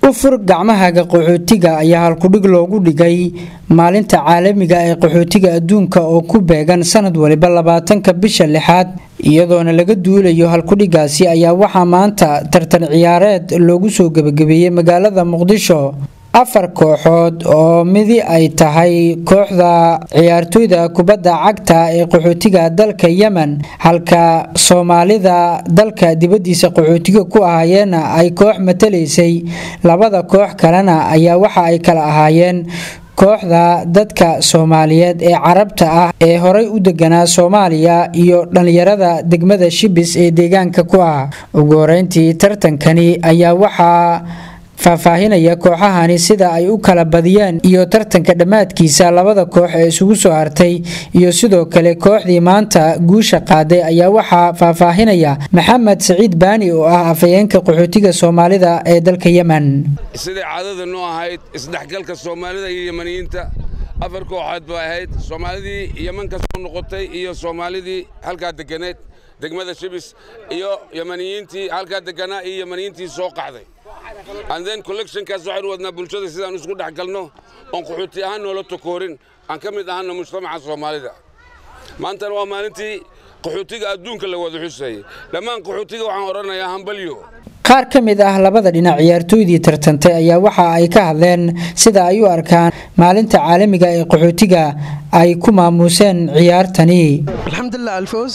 ufur gacmahaga qaxootiga ayaa halkudhig loogu dhigay maalinta caalamiga ee qaxootiga adduunka oo ku beegan sanad waliba labaatanka bisha lixaad iyadoona laga duulayo halkudhigaasi ayaa waxaa maanta tartan ciyaareed loogu soo gebagabeeyey magaalada muqdisho afar kooxood oo midi ay tahay kooxda ciyaartooyda kubadda cagta ee qaxootiga dalka yemen halka soomaalida dalka dibadiisa qaxootiga ku ahaayeena ay koox matalaysay labada koox kalena ayaa waxa ay kala ahaayeen kooxda dadka soomaaliyeed ee carabta ah ee horay u deganaa soomaaliya iyo dhallinyarada degmada shibis ee deegaanka ku ah ugu horeyntii tartankani ayaa waxaa faahfaahinaya kooxahani sida ay u kala badiyeen iyo tartanka dhammaadkiisa labada koox ee isugu soo hartay iyo sidoo kale kooxdii maanta guusha qaaday ayaa waxaa faahfaahinaya maxamed saciid baani oo ah afhayeenka qaxootiga soomaalida ee dalka yemen siday caadada noo ahayd isdhexgalka soomaalida iyo yemaniyiinta afar kooxood ba ahayd soomaalidii yeman ka soo noqotay iyo soomaalidii halkaa deganeed degmada shibis iyo yemaniyiintii halkaa deganaa iyo yemaniyiintii soo qaxday anden collectionkaas waxaynu wadnaa bulshada sidaan isku dhex galno oon qaxooti ahaan noola tokoorin aan ka mid ahaana mujtamaca soomaalida maantana waa maalintii qaxootiga adduunka la wada xuseeyey dhammaan qaxootiga waxaan odhanayaa hambalyo qaar ka mid ah labada dhinac ciyaartooydii tartantay ayaa waxa ay ka hadleen sida ay u arkaan maalinta caalamiga ee qaxootiga ay ku maamuuseen ciyaartani alxamdulilah alfawz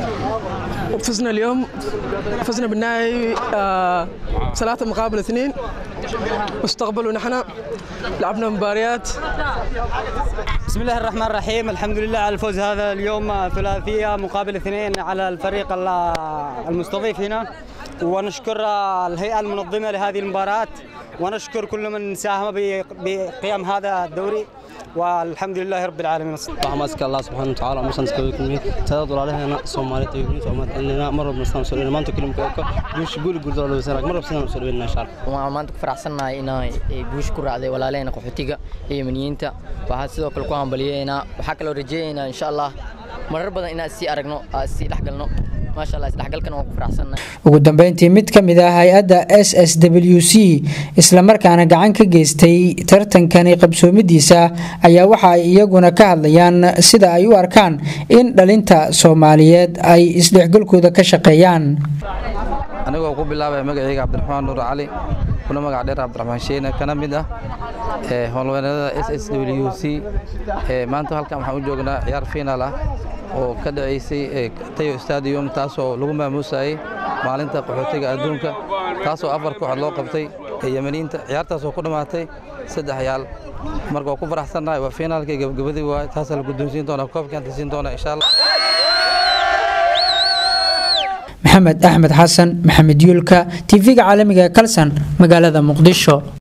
فزنا اليوم فزنا بالنهائي آه ثلاثة مقابل اثنين واستقبلوا نحن لعبنا مباريات بسم الله الرحمن الرحيم الحمد لله على الفوز هذا اليوم ثلاثية مقابل اثنين على الفريق المستضيف هنا ونشكر الهيئة المنظمة لهذه المباراة ونشكر كل من ساهم بقيام هذا الدوري والحمد لله رب العالمين ماسك الله سبحانه وتعالى ومسان سكويكم تداد ولا سومالي تيجي سومالي إننا مرة بنستان سوري ما أنتو كلمة كوكا جوش قول قول دولة بسنة مرة بسنة سوري إن شاء الله وما أنتو فرحسنا إنا جوش كرة على ولا لنا قحتيجا هي من ينتا وهذا سيدو كل قوام بلينا وحكى لو رجينا إن شاء الله مرة بدنا إنا سي أرجنا سي لحقلنا ugu dambeyntii mid ka mid ah hay-adda s s w c islamarkaana gacan ka geystay tartankani qabsoomidiisa ayaa waxa ay iyaguna ka hadlayaan sida ay u arkaan in dhalinta soomaaliyeed ay isdhexgalkooda ka shaqeeyaan anigoo ku bilaabaya magacayga cabdiraxmaan nuur cali kuna magac dheer cabdiraxmaan sheene kana mid ah howlweynada s s w c maanta halkan waxaan u joognaa ciyaar fiinaal ah oo ka dhacaysay tayo stadium taasoo lagu maamuusayay maalinta qaxootiga adduunka taasoo afar kooxood loo qabtay ee yemaniinta ciyaartaasoo ku dhammaatay saddex yaal marka waa ku faraxsannahay waa fiinaalkii gabagabadii waay taasaa la guddoonsiin doonaa koobkaanta siin doonaa insha allah maxamed axmed xasan maxamed yuulka tv-ga caalamiga ee kalsan magaalada muqdisho